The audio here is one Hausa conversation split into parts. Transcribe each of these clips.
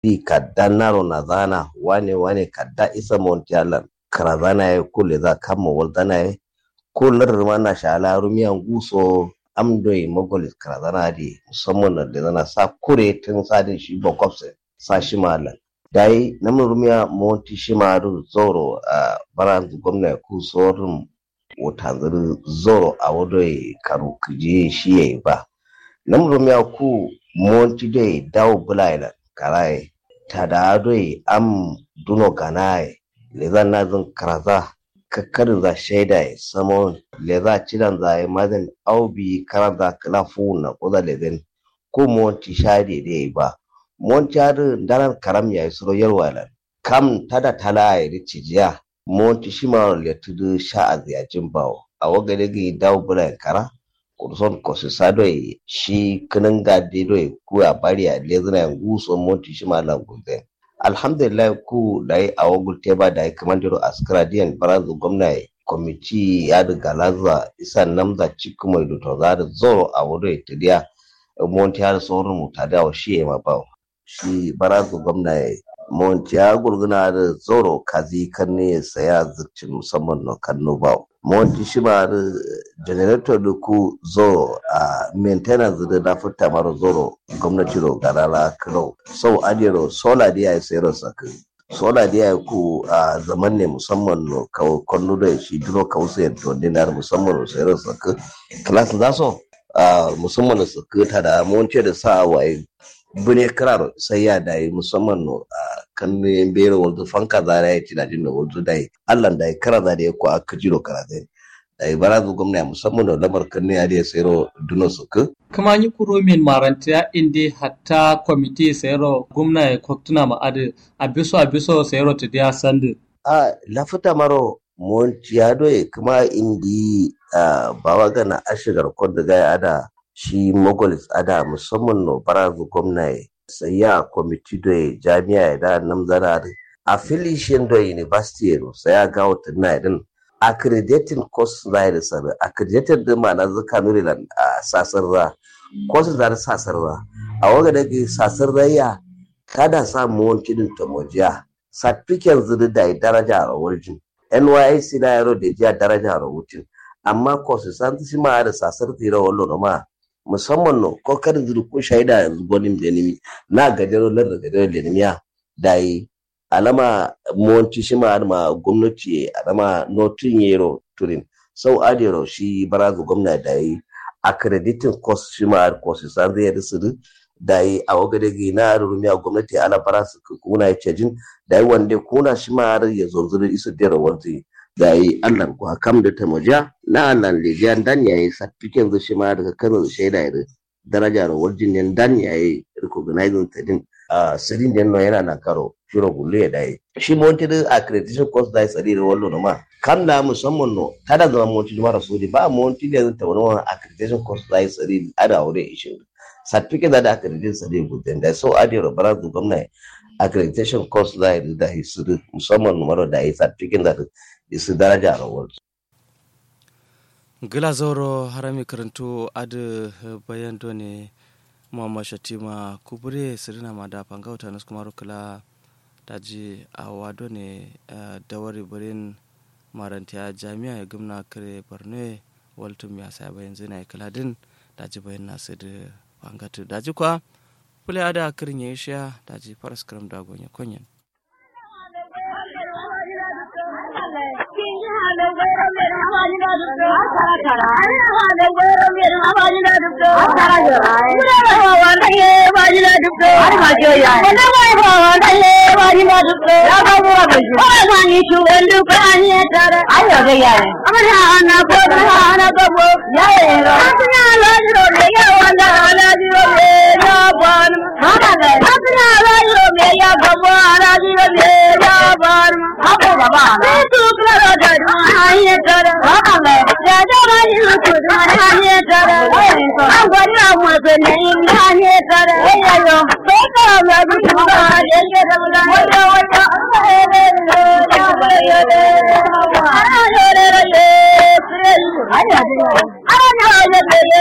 di kadda naro na zana wane wane kadda isa montialan kara zana ya kule za kama wal zana ya kular ma na shala rumiyan guso amdoi mogolis kara zana di musamman da zana sa kure tun sadin shi bakwafsa sa shi malan dai namun rumiya monti shi maru zoro a baran gwamna ku sorin wutanzir zoro a wadoi karu kuje shi ya yi ba namun rumiya ku monti dai dawo bulailan karaye tada doi am duno ganaye lezan nazin karaza kakkarin za shaida ya samo leza cidan za ya mazin aubi karan za kalafu na kuza lezen ko monti shade da ya yi ba monti hadu danar karam ya yi suro yarwalan kam tada tala ya yi cijiya monti shi ma le tudu sha a ziyacin bawo a wagade ga dawo bula kara kurson kosu sado shi kinin gadi do ku a bari a lezina ya guso monti shi ma languzen alhamdulillah ku da yi a wagul teba da yi kamandiro askara diyan barazu gwamna kwamiti ya da galaza isa namza cikin mai duto za da zoro a wado ya tadiya monti har sauran mu ta da shi ya mabawa shi barazu gwamna ya monti ya gurguna da zoro kazi kan ne ya saya zircin musamman na kanno bawa monti shi ma da generator da ku zoro a maintenance da na fita mara zoro gwamnati ro garala kiro sau adiro sola da ya sayar saka sola da ya ku a zaman ne musamman no kawo kwallo da shi duro kawo sayar to dinar musamman no sayar saka class za so musamman da saka ta da monti da sa waye bune kirar sai ya dai musamman no a kan ne bere wanzu fanka za ya ci da jin da wanzu dai Allah da ya kara da ya ku aka jiro kara dai dai barazu gwamna musamman da lamar kan ne ya da sayro duno suku kama yi kuro min maranta inde hatta kwamiti sayro gwamna ya koktuna ma ade abiso abiso sayro ta dia sande a lafita maro monti ya doye kuma indi bawa gana ashigar kwadda gaya ada shi mogolis ada musamman no barazu gwamna sai ya kwamiti da jami'a ya da nan zana affiliation da university no sai ya ga wata na din accrediting course za da sabi accredited da ma'ana zaka nuri da sasar ra course da sasar ra a waga da ke sasar rayya kada samu wani kidin tamojiya certificate zuri da daraja a wajen NYC na yaro da jiya daraja a rubutun amma course san shi ma da sasar tira wallo ma musamman no ko kada zuru ko shaida yanzu gonin da nimi na gajero lar da gajero da nimiya da yi alama monti shi ma ma gwamnati alama notin yero turin sau adero shi barazu gwamna da yi accrediting course shi ma course san zai da su da yi a wagade gi na rumiya gwamnati ala barasu kuna ya cejin da yi wanda kuna shi ma ya zonzuru isu dera wanzu da yi Allah ko kam da ta muja na Allah lejiyan dan yayi certificate zu shi ma daga Kano shaida ya daraja da warjin ne dan yayi recognizing ta din a sirin den no yana na karo shiro gulle da yi shi monti da accreditation course da sari da wallo ma kam da musamman no tada zama monti da mara sodi ba monti da ta wani accreditation course da sari ada aure ishin certificate da accreditation sari gudden da so adi robara du gwamnati accreditation course da da hisiri musamman numero da yi certificate da isu daraja rawar gila zoro harami karanto adu bayan ne muhammad shatima kubure sirina ma da fangauta na kuma rukula daji a wado ne dawari birin marantiya jami'a ya gumna kare borno waltum ya sa bayan zina ya kaladin daji bayan nasu da fangatu daji kwa kule ada kirin ya isha daji faras karam da gonye konyen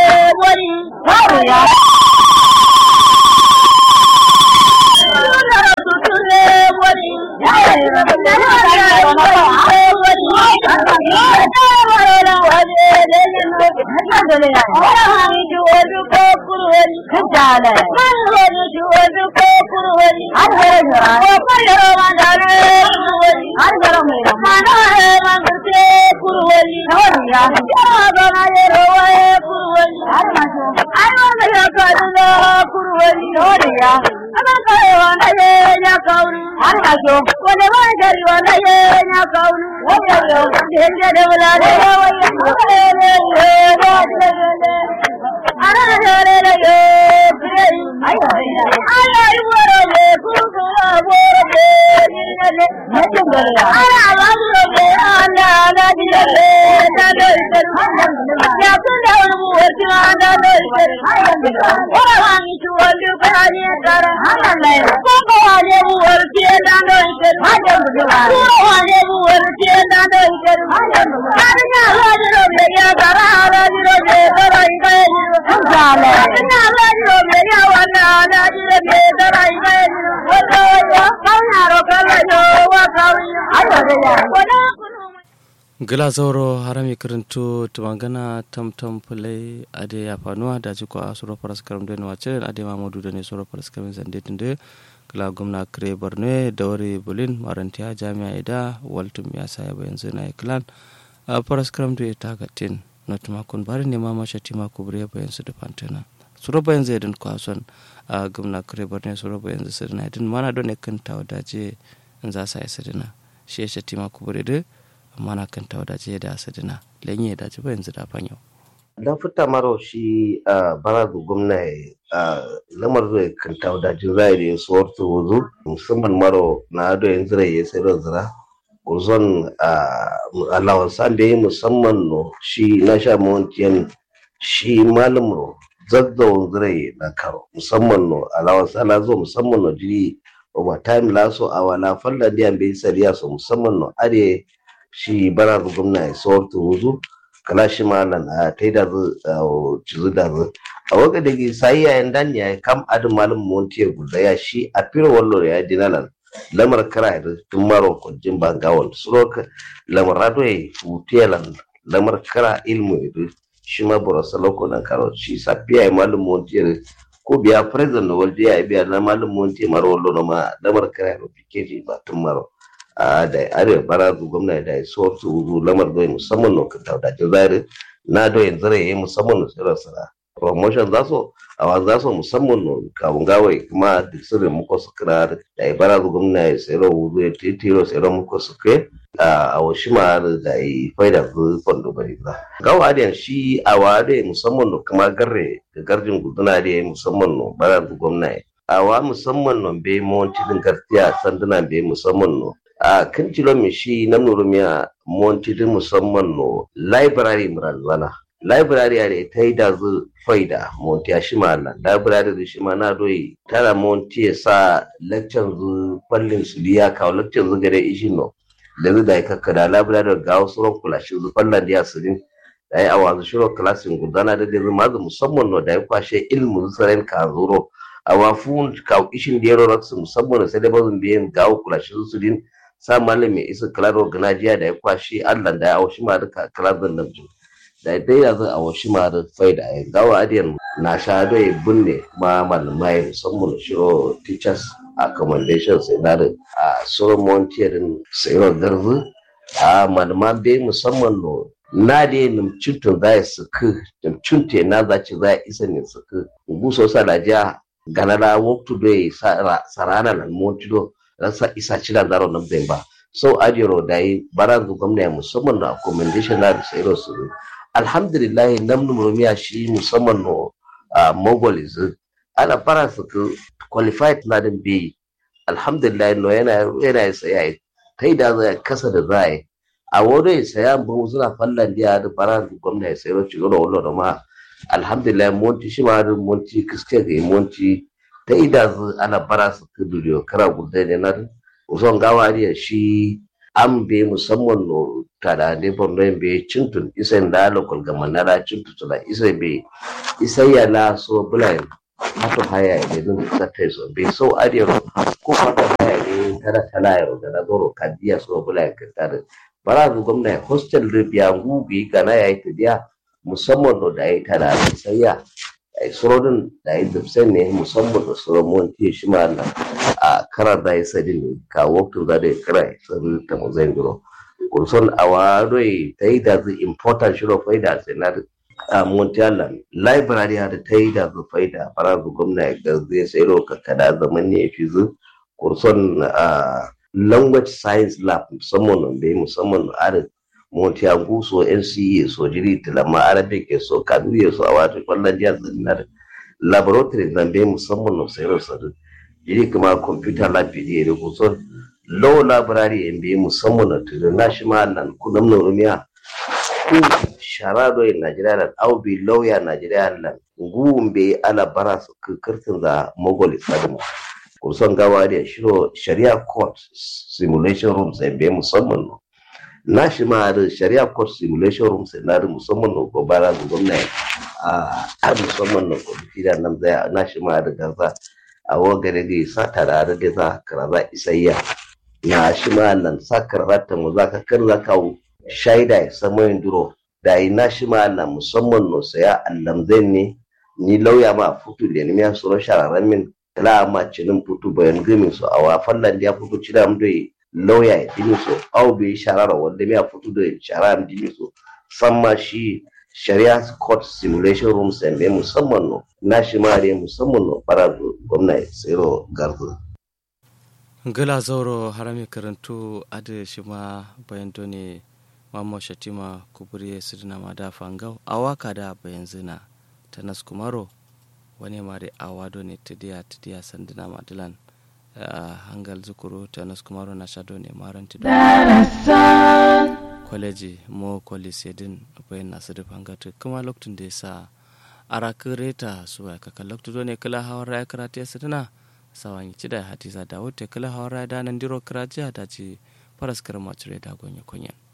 Yeah. dole ya wala hani ju odu ko kurwani kajala man wani ju odu ko kurwani har gara gara ko kallaro ma dare kurwani har gara mai da mana he man kurte kurwani wani ya ya ba ma ye roye kurwani har ma jo har ma me ya ka dula kurwani wani ya ama ka wanda ye nya kauru har ma jo wani ma gari wanda ye nya kauru wani ya denge de wala de wani gila zauro harami karanto tumangana tam tam fulai ade ya fanuwa da ji ko asuro paras karam da ne wace ade mamudu da ne suro paras karam zande tinde gila gwamna kare borno da wari bulin marantiya jami'a ida waltum ya sa yaba yanzu na iklan a paras karam da ta gatin na tumakon bari ne ma masha tima kubure bayan su da fantana suro bayan zai din kwason a gwamna kare borno suro bayan zai sirna din mana don ne kan tawo daje in za sa ya sirna shi ya tima kubure da mana kan ta wadace da asadina lenye da ci yanzu da fanyo da fita maro shi a barazu gwamna a lamar zai kan ta wadace zai da ya suwar su wuzu musamman maro na ado yanzu da ya sai da zira uzon alawan san da ya musamman no shi na sha mawantiyan shi malam ro zazzawon zirai na karo musamman no alawan san na zo musamman no jiri overtime laso a wala falla diyan bai sariya so musamman no are shi bara da gwamna ya tsawar ta wuzu kala shi malan a ta yi da zu cizu da zu a waka da ke sayi yayin dan ya kam adin malin monti ya guda ya shi a fira wallo ya dinalan lamar kara da tun maro kwanjin bangawal suro lamar rado ya futiyalan lamar kara ilmu ya shi ma burasa loko na karo shi safiya ya malin monti ya ko biya president na walde ya biya na malin monti maro wallo na ma lamar kara ya fikeji ba tun maro a da arewa bara zu gwamna da ya so su zu lamar doyi musamman no ka tauda ji zari na doyin zare yayi musamman no sira sira promotion za so a wa za so musamman no kawun gawai kuma duk sirrin muko su kira da ya bara zu gwamna ya sira wuzu ya titiro sira muko su kai a washi ma da ya faida zu fondo bari za gawa da shi a wa da musamman no kuma garre da garjin guduna da ya musamman no bara zu gwamna ya a wa musamman no bai monti din gartiya sanduna bai musamman no a kan cilo mi shi na nurumiya monti din musamman no library murazana library are ta yi da zu faida monti a shi ma library da shi ma na doyi tara monti ya sa lecture zu fallin su biya kawo lecture zu gare ishi no da zu da ya kakkada library ga wasu ran kula shi zu fallan da ya sirin da ya awa zu shiro klasin gudana da da ma zu musamman no da ya kwashe ilmu zu sarin ka zuro a wafun ka ishin da ya roraksu musamman sai da bazin biyan gawo kula shi zu sirin sa malami isa kalaro ganajiya da ya kwashi allah da ya aushi ma duka kalar nan da dai yanzu a washi ma da faida ya gawa adiyan na sha da ya binne ma malamai musamman shiro teachers accommodation sai na da a solomon tiyarin sayarwar garzu a malama bai musamman no na da yin cintun za ya suku cinte na za ci za ya isa ne suku guso sa da jiya ganara waktu da ya sarana nan montido rasa isa cira zaro nan bai ba so adiro da yi baran zu gwamna musamman da accommodation na da sayarwar su alhamdulillah nam numiya shi musamman no a mogol izu ana fara su ka qualified na din bi alhamdulillah no yana yana saya kai da zai kasa da zai a wani saya bu suna fallan dia da fara su gwamna ya sayar shi gona wallo da ma alhamdulillah monti shi ma da monti kiske ga monti ta ida ana bara su ka duriyo kara gudai ne na uson gawa shi an be musamman no tada de borno be cintun isa da lokal ga manara cintu tula isa be isa ya la so bulai hato haya ne dun ta tai so be so adiyo ko hato haya ne tara tala yo da na doro kadiya so bulai ka tare bara zu gwamna hostel da biya ngubi kana ya yi dia musamman da yi tana da sayya ai surodin da yi dubsen ne musamman da surodin ti shi ma na a karar da yi sadin ne ka waktu da da kira sun ta mu zai giro kurson awaro ta yi da zu important shiro faida sai na a Montialan library da ta yi da zufai da farazu gwamna ga zai sai roka kada zaman ne fi zu kurson a language science lab musamman da musamman a Montiagu so NCA so jiri tilama arabic so kanuye so a wato kwallon jihar zinar laboratory zan bai musamman na sai rosa jiri kuma computer lab ne da kusan law library in bai musamman na tudu na shi ma nan kudin nurumiya ku sharado in Najeriya nan au bi lawyer Najeriya nan gumbe ala bara su kirtin da mogol sadmu kusan gawa da shiro sharia court simulation room sai be musamman no na shi ma da sharia court simulation room sai na da musamman no ko bara da gwamnati a a musamman no ko fida nan zai na shi ma da gaza a wagare da sa tare da za karaza isayya na shi ma nan sakar rata mu za ka kar za kawo shaida ya samu yin duro da yi na shi ma na musamman no saya allamzai ne ni lauya ma futu da ni ya suro shararren min kala ma cinin futu bayan gami su a wafan nan ya futu cina mu da lauya ya dini su au bai sharara wanda ya futu da shara mu dini su san ma shi shari'a court simulation room sai bai musamman no na shi ma ne musamman no bara gwamnati tsiro garzu gala zauro harami karantu ade shi ma bayan ne mamman shatima kuburi sirna ma da fangau a waka da bayan zina ta nas kumaro wani mare awado ne tidiya tidiya sandina madilan hangal zukuru ta nas kumaro na shado ne maran tido kwaleji mo kwalisi din bayan nasu da fangatu kuma lokacin da ya sa arakin reta su ya kaka lokacin ne kala hawan raya karatu ya sirna sawan ci da hatiza da wuce kala hawan raya da nan diro kirajiya da ci faras karma cire da gonye kunyan